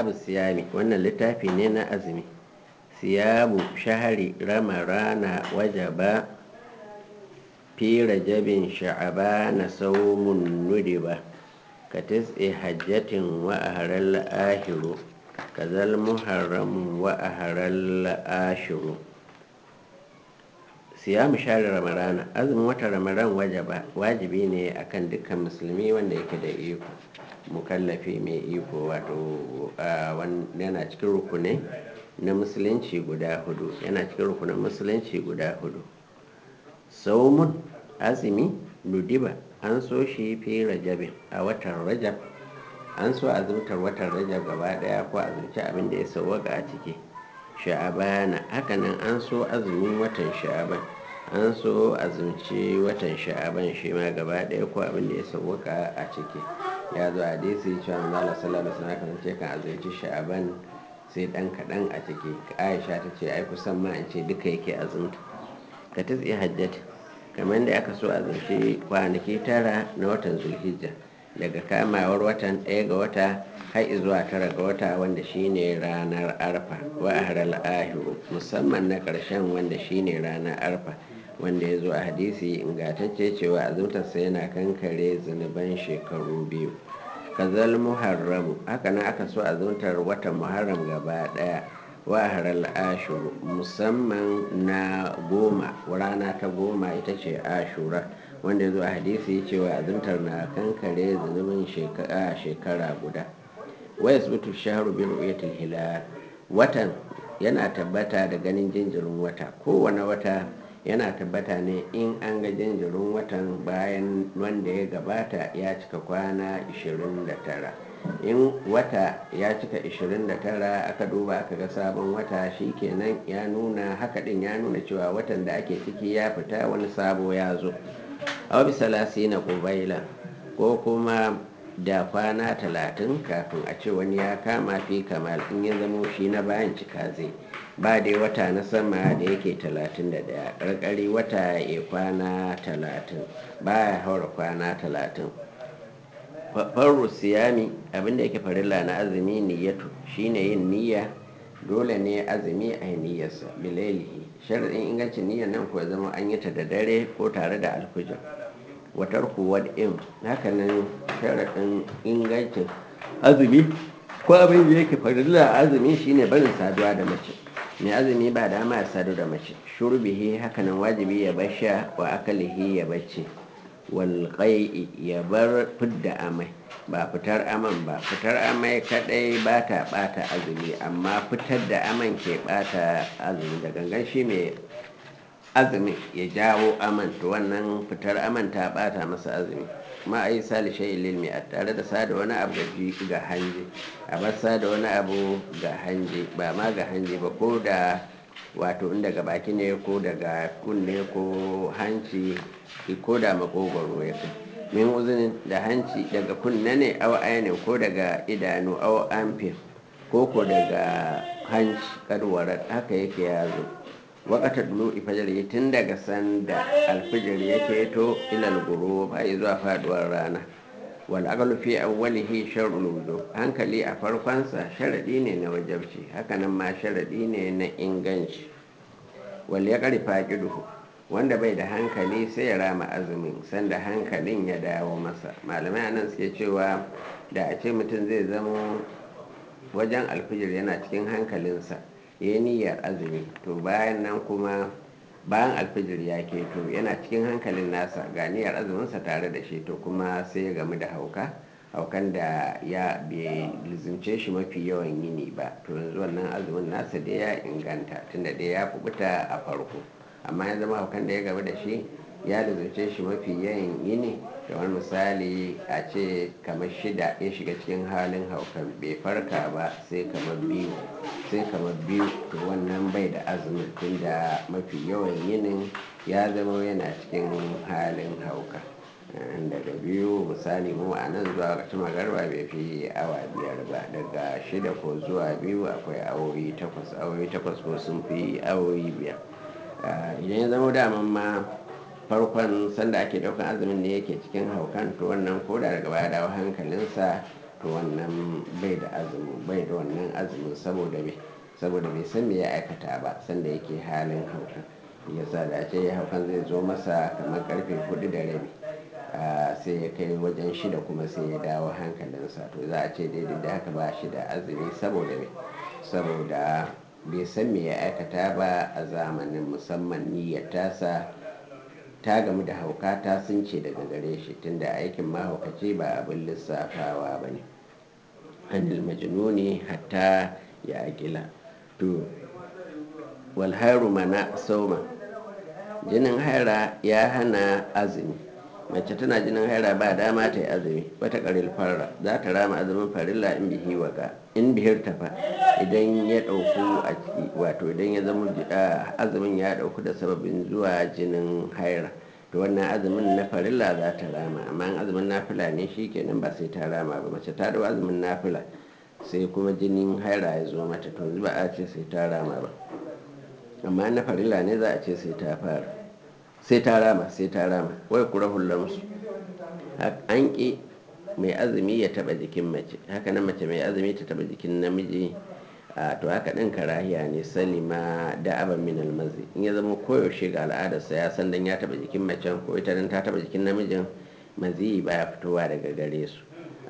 kitabu siyami wannan littafi ne na azumi siyabu shahari ramarana wajaba fi rajabin sha'abana saumun nudiba ka tis'i hajjatin wa aharal ahiru kazal muharram wa aharal ashiru siyamu shahari ramarana azumin wata ramaran wajaba wajibi ne akan dukkan musulmi wanda yake da iko mukallafi mai iko wato yana cikin rukunai na musulunci guda hudu yana cikin rukunan musulunci guda hudu saumun azumi nudiba an so shi fi rajabin a watan rajab an so azumtar watan rajab gaba daya ko azumci abin da ya sauwaka a ciki sha'abana hakanan an so azumin watan sha'aban an so azumci watan sha'aban shi ma gaba daya ko abin da ya sauwaka a ciki ya zo hadisi cewa manzala sallallahu alaihi wasallam kasance kan azumci sha'aban sai dan kadan a ciki aisha ta ce ai kusan ma in ce duka yake azumta ka tsi hajjat kamar da aka so azumci kwanaki tara na watan zulhijja daga kamawar watan ɗaya ga wata har zuwa tara ga wata wanda shine ranar arfa wa ahral ahiru musamman na ƙarshen wanda shine ranar arfa wanda ya zo a hadisi ingantacce cewa azumtarsa yana kankare zunuban shekaru biyu kazal muharramu haka nan aka so azumtar watan muharram gaba daya wa haral ashuru musamman na goma rana ta goma ita ce ashura wanda ya zo a hadisi cewa azumtar na kankare zunubin shekara guda waya subutu shaharu bin ru'yatul hilal watan yana tabbata da ganin jinjirin wata kowane wata yana tabbata ne in an ga jinjirin watan bayan wanda ya gabata ya cika kwana 29 in wata ya cika 29 aka duba aka ga sabon wata shikenan ya nuna haka din ya nuna cewa watan da ake ciki ya fita wani sabo ya zo a bisa na kubaila ko kuma da kwana talatin kafin a ce wani ya kama fi kamal in ya zamo shi na bayan cika zai ba dai wata na sama da yake talatin da daya ƙarƙari wata ya kwana talatin baya haura kwana talatin farru siyami abinda yake farilla na azumi niyyatu shine yin niyya dole ne azumi a yi niyyarsa bilailihi sharaɗin ingancin niyyar nan kuwa zama an yi ta da dare ko tare da alfijir watar kuwa in hakanan sharaɗin ingancin azumi ko abin da yake farilla azumi shine barin saduwa da mace mai azumi ba dama ya sadu da mace shurbihi hakanan wajibi ya bar sha wa akalihi ya bacci walƙai ya bar fidda amai ba fitar aman ba fitar amai kadai ba ta bata azumi amma fitar da aman ke bata azumi da gangan shi mai azumi ya jawo aman to wannan fitar aman ta bata masa azumi ma a yi salishe ililmi a tare da sada wani abu ga hanji a bar sada wani abu ga hanji ba ma ga hanji ba ko da wato in daga baki ne ko daga kunne ko hanci ko da makogwaro ya kai min uzunin da hanci daga kunne ne awa ainihin ko daga idanu awa amfir ko ko daga hanci kadwarar haka yake yazo wakata dulu ifajar tun daga sanda alfijir yake to ilal guru ba zuwa faduwar rana wal aqlu fi awwalihi shar'ul wudu hankali a farkonsa sharadi ne na wajabci hakanan ma sharadi ne na inganci wal yaqri faqiduhu wanda bai da hankali sai ya rama azumin sanda hankalin ya dawo masa malamai anan suke cewa da a ce mutum zai zama wajen alfijir yana cikin hankalinsa ya yi niyyar azumi to bayan nan kuma bayan alfijir ya keto yana cikin hankalin nasa ga niyyar azuminsa tare da shi to kuma sai ya gamu da hauka haukan da ya bai lizince shi mafi yawan yini ba to yanzu wannan azumin nasa da ya inganta tunda da ya kubuta a farko amma ya zama haukan da ya gaba da shi ya lizince shi mafi yawan yini kamar misali a ce kamar shida ya shiga cikin halin haukan bai farka ba sai kamar biyu sai kamar biyu to wannan bai da azumin tunda mafi yawan yinin ya zama yana cikin halin hauka daga biyu misali mu a nan zuwa wata magarba bai fi awa biyar ba daga shida ko zuwa biyu akwai awoyi takwas awoyi takwas ko sun fi awoyi biyar idan ya zama daman ma farkon sanda ake daukan azumin ne yake cikin haukan to wannan koda daga baya dawo hankalinsa to wannan bai da azumi bai da wannan azumin saboda me saboda bai san me ya aikata ba sanda yake halin hauka yasa da ce haukan zai zo masa kamar karfe hudu da rabi sai ya kai wajen shida kuma sai ya dawo hankalinsa to za a ce daidai da haka ba shi da azumi saboda me saboda bai san me ya aikata ba a zamanin musamman niyyar tasa ta gamu da hauka ta sun ce daga gare shi tunda aikin mahaukaci ba abin lissafawa ba ne anil majnuni hatta ya akila to walharu mana sauma jinin haira ya hana azumi mace tana jinin haira ba dama ta yi azumi wata karil farra za ta rama azumin farilla in bihi waka in bihir tafa idan ya dauku a wato idan ya zama azumin ya dauku da sababin zuwa jinin haira to wannan azumin na farilla za ta rama amma azumin nafila ne shi kenan ba sai ta rama ba mace ta dau azumin nafila sai kuma jinin haira ya zo mata to ba a ce sai ta rama ba amma na farilla ne za a ce sai ta fara sai ta rama sai ta rama wai kura hullamsu an ƙi mai azumi ya taba jikin mace haka nan mace mai azumi ta taba jikin namiji a to haka ɗin karahiya ne salima da aban min almazi in ya zama koyaushe ga al'adarsa ya san dan ya taba jikin macen ko ita dan ta taba jikin namijin mazi baya fitowa daga gare su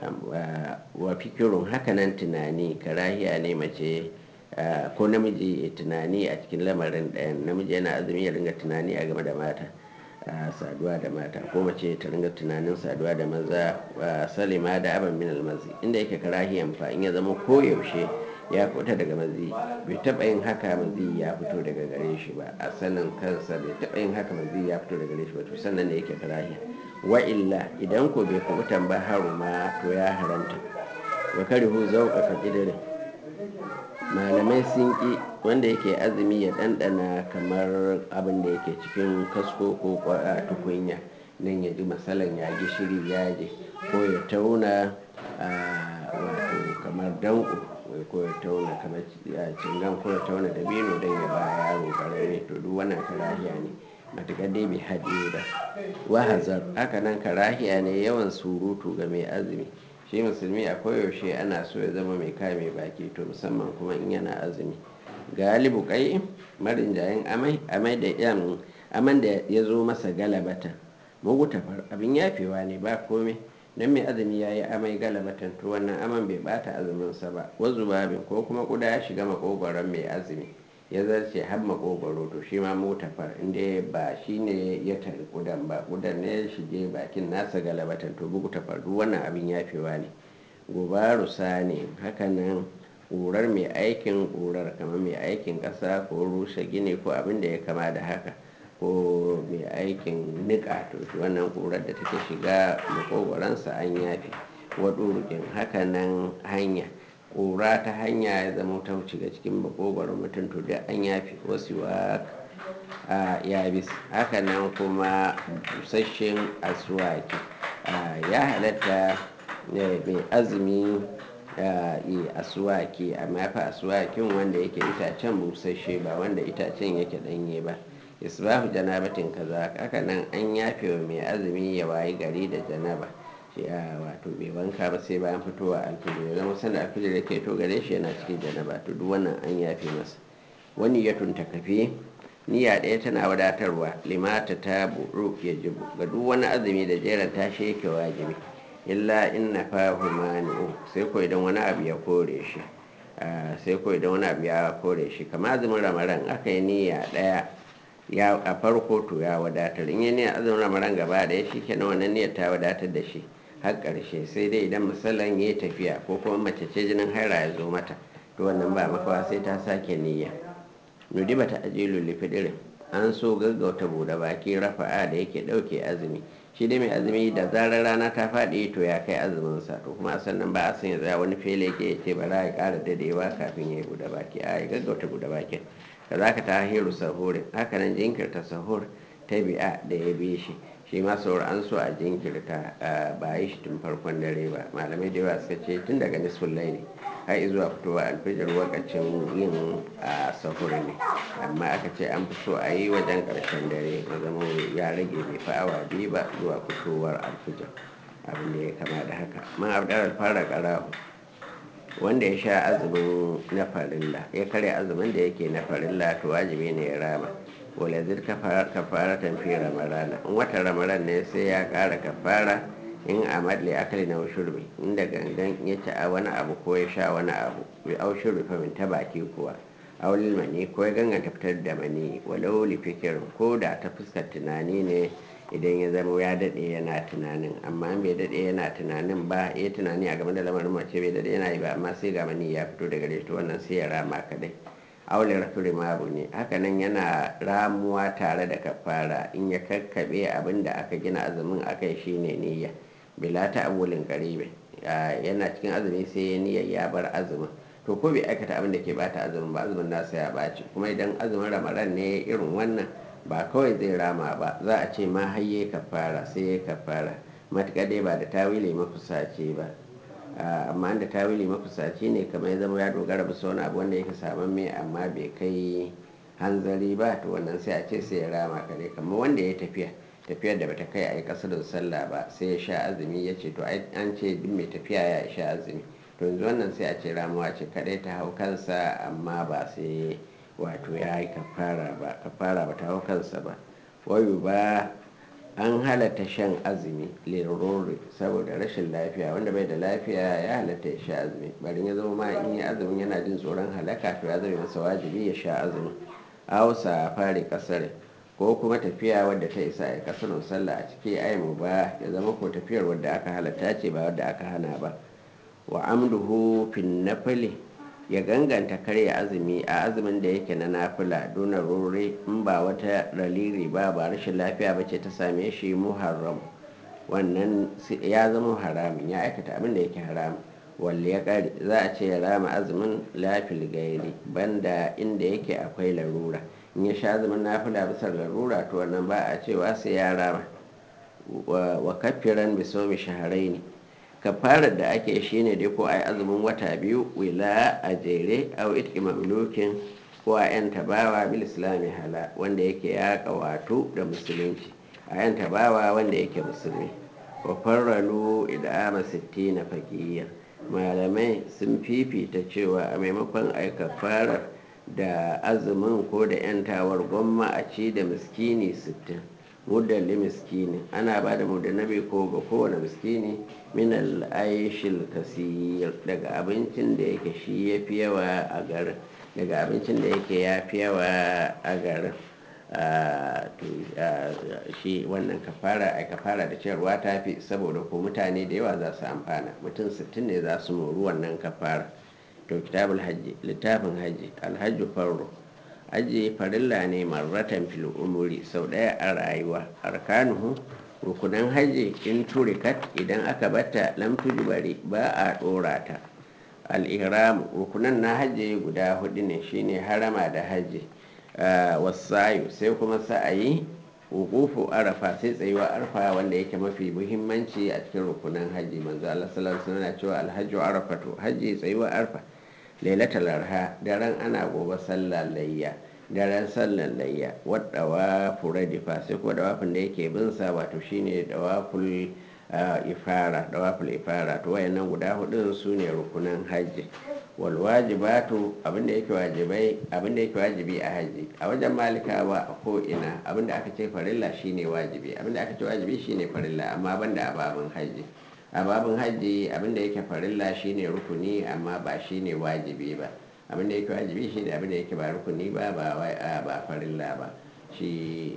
wa fikirun haka nan tunani karahiya ne mace ko namiji ya tunani a cikin lamarin ɗayan namiji yana azumi ya ringa tunani a game da mata saduwa da mata ko mace ta ringa tunanin saduwa da maza salima da aban min almazi inda yake karahiyan fa in ya zama koyaushe ya fita daga mazi bai taɓa yin haka mazi ya fito daga gare shi ba a sanin kansa bai taɓa yin haka mazi ya fito daga gare shi ba to sannan ne yake karahiya wa illa idan ko bai kubutan ba haruma to ya haramta wa karihu zauka ka kidirin malamai sun ƙi wanda yake azumi ya ɗanɗana kamar abin da yake cikin kasko ko tukunya nan ya ji masalan ya gishiri ya je ko ya tauna wato kamar danko ko ya tauna kamar cingan ko ya tauna dabino don ya ba yaro karami to duk wannan karahiya ne matuƙar dai bai haɗe ba wahazar haka nan karahiya ne yawan surutu ga mai azumi shi musulmi a koyaushe ana so ya zama mai kame baki to musamman kuma in yana azumi galibu kai marin jayin amai amai da yan aman da ya zo masa galabata mugu tafar abin yafewa ne ba komai don mai azumi ya yi amai galabatan to wannan aman bai bata azuminsa ba wazu babin ko kuma kuda ya shiga makogoron mai azumi ya zarce har makogoro to shi ma mutafar inda ba shi ne ya tari kudan ba kudan ne ya shige bakin nasa galabatan to bugu tafar duk wannan abin yafewa ne gubaru ne hakanan ƙurar mai aikin ƙurar kamar mai aikin ƙasa ko rushe gini ko abin da ya kama da haka ko mai aikin niƙa to shi wannan ƙurar da take shiga makogoransa an yafe waɗurukin hakanan hanya ƙura ta hanya ya zama ta shiga cikin makogoron mutum to da an yafe wasu wa a yabis hakanan kuma busasshen asuwaki ya halatta mai azumi yi asuwaki amma fa asuwakin wanda yake itacen busasshe ba wanda itacen yake ɗanye ba isbahu janabatin kaza hakanan an yafe wa mai azumi ya wayi gari da janaba ya wato bai wanka ba sai bayan fitowa alfijir ya zama sanda alfijir yake to gare shi yana cikin janaba to duk wannan an yafe masa wani ya tunta kafe niyya ɗaya tana wadatarwa limata ta buru ya jibu ga duk wani azumi da jeran tashi yake wajibi illa inna fahu mani'u sai ko idan wani abu ya kore shi sai ko idan wani abu ya kore shi kamar azumin ramadan aka yi niyya ɗaya ya a farko to ya wadatar in yi niyyar azumin ramadan gaba ɗaya shi kenan wannan niyyar ta wadatar da shi har ƙarshe sai dai idan misalan ya tafiya ko kuma mace ce jinin haira ya zo mata to wannan ba makawa sai ta sake niyya nudi bata ajilu lifidirin an so gaggauta bude baki rafa'a da yake ɗauke azumi shi dai mai azumi da zarar rana ta faɗi to ya kai azumin sa to kuma sannan ba a san ya tsaya wani fele ke ya ce bara ya ƙara dadewa kafin ya yi bude baki a ya gaggauta bude bakin ka za ka ta hiru sahurin hakanan jinkirta sahur ta bi'a da ya bi shi shi ma sahur an so a jinkirta ba yi shi tun farkon dare ba malamai da yawa suka ce tun daga nisfin laili har zuwa fitowa alfijir lokacin yin sahur ne amma aka ce an fi so a yi wajen karshen dare ya zama ya rage bai fi awa biyu ba zuwa fitowar alfijir abin da ya kama da haka man abdar fara karahu wanda ya sha azumin na farilla ya karya azumin da yake na farilla to wajibi ne ya rama wala zir kafara tamfi ramarana in wata ramaran ne sai ya kara kafara in amad li akali na ushurbi inda gangan ya ci a wani abu ko ya sha wani abu bi aushurbi fa min ta baki kuwa aulil mani ko ya ganganta fitar da mani walau li fikirin ko da ta fuskar tunani ne idan ya zama ya daɗe yana tunanin amma in bai daɗe yana tunanin ba ya tunani a game da lamarin mace bai daɗe yana yi ba amma sai ga mani ya fito daga to wannan sai ya rama kadai aure rafiri mabu ne hakanan yana ramuwa tare da kafara in ya kakkaɓe abin da aka gina azumin akai shine niyya bila ta abulin karibe yana cikin azumi sai ya niyyar ya bar azumin to ko bai aikata abin da ke bata azumin ba azumin nasa ya ɓaci kuma idan azumin ramadan ne irin wannan ba kawai zai rama ba za a ce ma hayye kafara sai ya kafara matuƙa dai ba da tawili mafusaci ba amma da tawili mafusaci ne kamar ya zama ya dogara bisa wani abu wanda yake saman mai amma bai kai hanzari ba to wannan sai a ce sai ya rama kare kamar wanda ya tafiya tafiyar da bata kai a yi kasarin sallah ba sai ya sha azumi ya ce to an ce duk mai tafiya ya sha azumi to yanzu wannan sai a ce ramuwa ce kadai ta hau kansa amma ba sai wato ya yi kafara ba kafara ba ta hau kansa ba wayu ba an halatta shan azumi lirori saboda rashin lafiya wanda bai da lafiya ya halatta ya sha azumi bari ya zama ma in yi azumin yana jin tsoron halaka to ya zama masa wajibi ya sha azumi hausa fari kasar ko kuma tafiya wadda ta isa a kasar sallah a ciki aimu ba ya zama ko tafiyar wadda aka halatta ce ba wadda aka hana ba wa amduhu fin nafili ya ganganta karya azumi a azumin da yake na nafila duna rore in ba wata raliri ba ba rashin lafiya ba ce ta same shi muharram wannan ya zama haramin ya aikata abin da yake haramin walle ya kare za a ce ya rama azumin lafil gairi banda inda yake akwai larura in ya sha azumin nafila bisa larura to wannan ba a cewa sai ya rama wa kafiran bisomi shaharai ne kafarar da ake shi ne dai ko a yi azumin wata biyu wila a jere a itki mamlukin ko a yan tabawa bil islami hala wanda yake ya kawato da musulunci a yan tabawa wanda yake musulmi wa farralu idama sittina fakiyya malamai sun fifita cewa a maimakon a kafarar da azumin ko da yantawar gwamma a ci da miskini sittin mudalli miskini ana ba da mudanabi ko ga kowane miskini min al'aishil kasir daga abincin da yake shi ya fi yawa a garin daga abincin da yake ya fi yawa a garin shi wannan kafara a kafara da ciyarwa ta fi saboda ko mutane da yawa za su amfana mutum 60 ne za su moru wannan kafara to kitabul hajji littafin hajji alhajju farro aji farilla ne marratan fil umuri sau ɗaya a rayuwa arkanuhu rukunan hajji in turikat idan aka bata lam tujbari ba a ɗora ta al-ihram rukunan na hajji guda hudu ne shine harama da hajji wasayu sai kuma sa'ayi wukufu arafa sai tsayuwa arfa wanda yake mafi muhimmanci a cikin rukunan hajji manzo Allah sallallahu alaihi wasallam cewa alhajju arafatu hajji tsayuwa arfa lailatul arha daren ana gobe sallar layya daren sallar layya wadda furadifa sai kuma dawafin da yake bin sa wato shine dawaful ifara dawaful ifara to wayannan guda hudun su ne rukunan hajji wal wajibatu abinda yake wajibai abinda yake wajibi a haji a wajen malikawa a ko ina abinda aka ce farilla shine wajibi abinda aka ce wajibi shine farilla amma banda a babin haji a babin haji abinda yake farilla shine rukuni amma ba shine wajibi ba abinda yake wajibi shine abinda yake ba rukuni ba ba ba farilla ba shi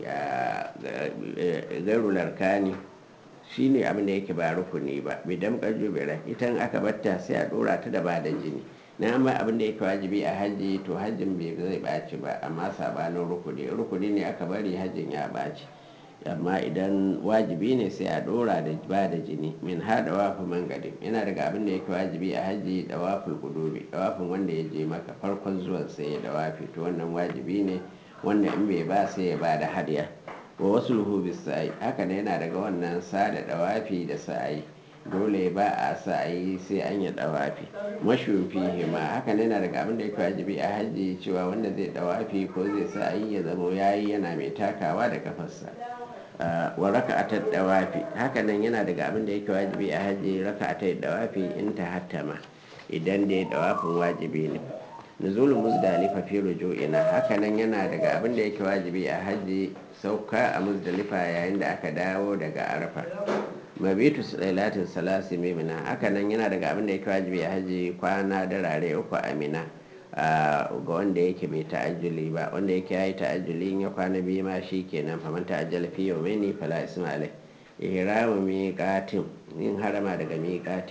gairul arkani shine abinda yake ba rukuni ba bidan kajubira itan aka batta sai a dora ta da ba da jini na amma abin da yake wajibi a hajji to hajjin bai zai ɓaci ba amma sabanin rukuni rukuni ne aka bari hajjin ya ɓaci amma idan wajibi ne sai a ɗora da ba da jini min ha da wafi mangadin yana daga abin da yake wajibi a hajji da wafin gudubi da wafin wanda ya je maka farkon zuwan sai ya da wafi to wannan wajibi ne wanda in bai ba sai ya ba da hadiya wa wasu luhubi sa'ai haka ne yana daga wannan sada da wafi da sa'ai dole ba a sa a yi sai an yi dawafi mashufi hima haka ne na daga abin da yake wajibi a hajji cewa wanda zai dawafi ko zai sa a yi ya zama yayi yana mai takawa da kafarsa wa raka'atar dawafi hakanan yana daga abin da yake wajibi a hajji raka'atar dawafi in ta hattama idan dai dawafin wajibi ne nuzulun muzdalifa fi ruju'ina hakanan yana daga abin da yake wajibi a hajji sauka a muzdalifa yayin da aka dawo daga arafa mabitu lailatin salasi mimina hakanan yana daga abin da yake wajibi a hajji kwana darare uku a mina ga wanda yake bai ta'ajjuli ba wanda yake yayi ta'ajjuli in ya kwana biyu ma shi kenan faman ta'ajjala fi yawmaini fala isma alai ihramu miqatin in harama daga miqati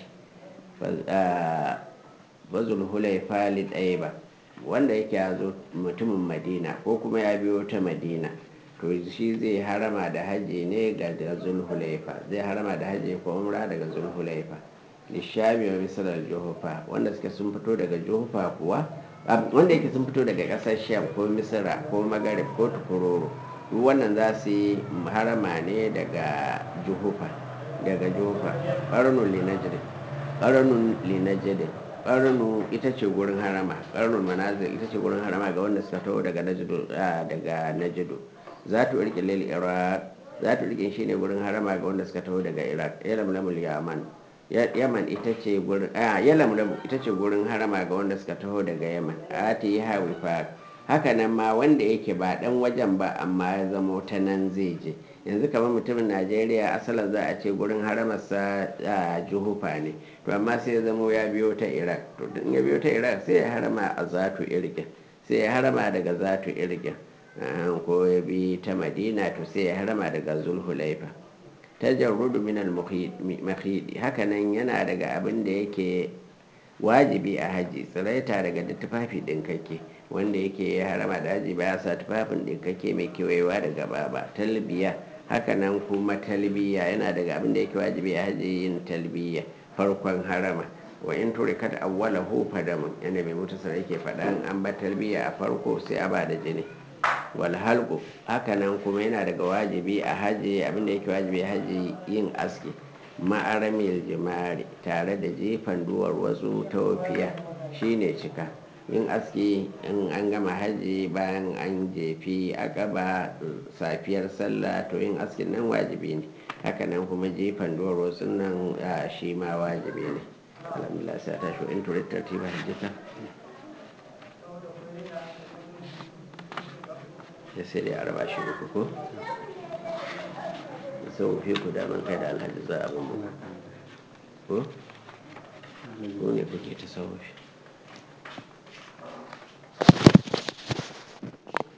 bazul hulaifa li ba wanda yake ya zo mutumin madina ko kuma ya biyo ta madina to shi zai harama da haji ne ga zulhulaifa zai harama da haji ko umra daga zulhulaifa lishami wa misalar juhufa wanda suke sun fito daga juhufa kuwa wanda yake sun fito daga kasar sham ko misira ko magarib ko tukuroro duk wannan za su yi harama ne daga juhufa daga juhufa ƙarnun linajidin ƙarnun linajidin ƙarnu ita ce gurin harama ƙarnun manazil ita ce gurin harama ga wanda suka taho daga najidu daga najidu za ta rike lil iraq za ta rike shine gurin harama ga wanda suka taho daga iraq yalamlamul yaman yaman ita ce gurin a yalamlamu ita ce gurin harama ga wanda suka taho daga yaman ati yi hawi fa haka nan ma wanda yake ba dan wajen ba amma ya zamo ta nan zai je yanzu kamar mutumin najeriya asalin za a ce gurin haramarsa a juhufa ne to amma sai ya zamo ya biyo ta iraq to in ya biyo ta iraq sai ya harama a zatu irgin sai ya harama daga zatu irgin ko ya bi ta madina to sai ya harama daga zulhulaifa tajarrudu min al-mahidi hakanan yana daga abin da yake wajibi a haji tsiraita daga da tufafi ɗinkake wanda yake ya harama da haji baya sa tufafin ɗinkake mai kewayewa da gaba ba talbiya hakanan kuma talbiya yana daga abin da yake wajibi a haji yin talbiya farkon harama wa in turikat awwalahu fadamun yana mai mutasar yake faɗan an ba talbiya a farko sai a ba da jini wal halqu hakanan kuma yana daga wajibi a haji abin da yake wajibi a haji yin aski ma'aramil jimari tare da jefan duwar wasu taufiya shine cika yin aski in an gama haji bayan an jefi akaba safiyar sallah to yin askin nan wajibi ne hakanan kuma jefan duwar wasu nan shi ma wajibi ne alhamdulillah sai ta shi in turit tartiba hajjita ya sai dai a raba shi uku ko sau fi ku daman kai da alhaji za a bambu ko ko ne kuke ta sauwafi